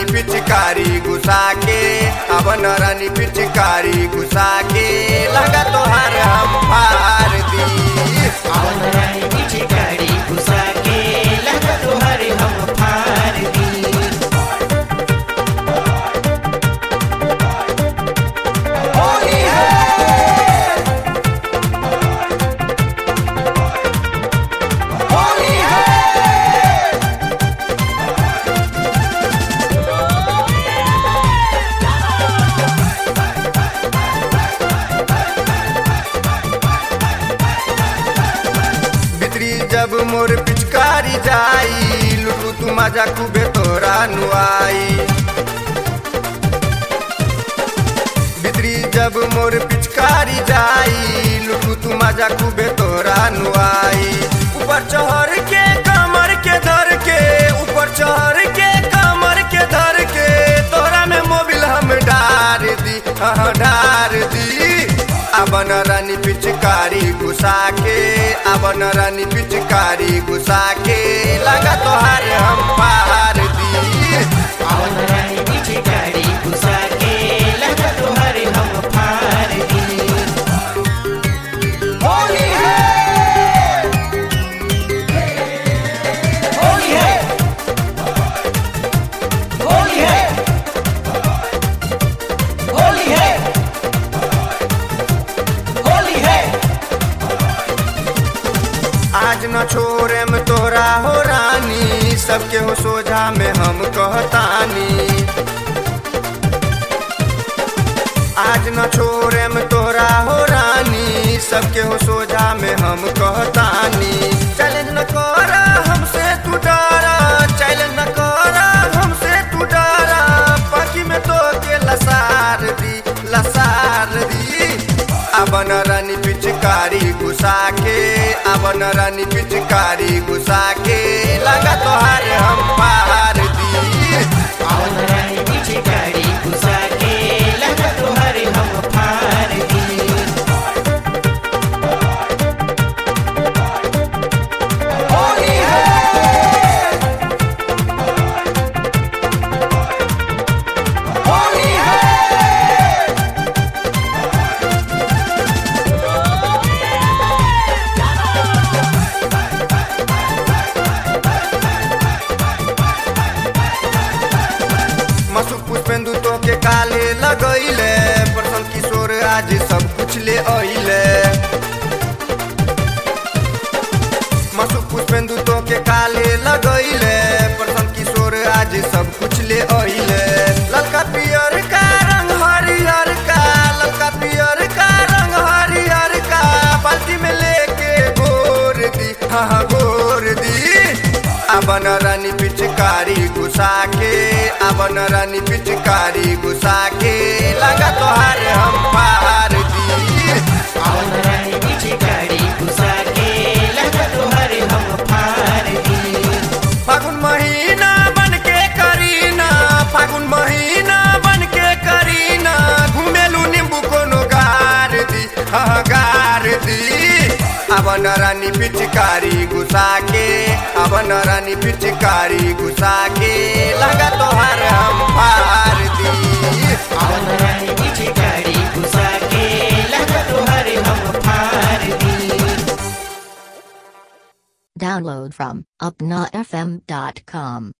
रानी पिचकारी घुसा के अवन रानी पिचकारी घुसा के लगा तोहार हम फार दी आवन रानी पीछे गाड़ी घुसा के लगा तोहरे हम फार दी होली है होली है बितरी जब मोर पिचकारी जाई लुटू तू मजा खूबे तोरा नुआई बितरी जब मोर पिचकारी जाई लुटू तू मजा खूबे तोरा नुआई ऊपर चढ़ के कमर के धर के ऊपर चढ़ के कमर के धर के तोरा में मोबिल हम डार दी हाँ डार दी अबन रानी पिचकारी घुसा के अबन रानी पिचकारी घुसा के लगा तोहार हम पार दी आवन रानी पीछे गाड़ी घुसा के लगा तोहरे हम फार दी होली है होली है होली है होली है होली है आज न छोड़े में तोरा हो रानी सबके हो सोझा में हम कहतानी आज न छोड़े में तोरा हो रानी सबके हो सोझा में हम कहतानी चैलेंज न कर हमसे तू डरा चैलेंज न कर हमसे तू डरा पाखी में तो के लसार दी लसार दी अबन रानी पिचकारी घुसा के अबन रानी पिचकारी घुसा के लगा तोहार हम पार दी आवन रानी पीछे गाड़ी घुसा के लगा तोहरे हम फार दी होली है होली है मसु पुष्पेंदु तो के काले लगैले प्रसन्न किशोर आज सब कुछ ले अइले मसु पुष्पेंदु तो के काले लगैले प्रसन्न किशोर आज सब कुछ ले अइले ललका पियर का रंग हरियर का ललका पियर का रंग हरियर का बाल्टी में लेके गोर दी हाँ हाँ, गोर दी अबन रानी पिचकारी घुसा के अबन रानी पिचकारी घुसा के लगा तोहार हम पार दी आवन रानी पीछे गाड़ी घुसा के लगा तोहरे हम फार दी फागुन महीना बन के करीना फागुन महीना बन के करीना घुमेलू नींबू कोनो गार दी हाँ गार दी अबन रानी पिचकारी घुसा के अबन रानी पिचकारी घुसा के लगा तोहार हम पार दी आवन रानी पीछे गाड़ी घुसा के लगा तोहरे हम फार दी Download from upnafm.com.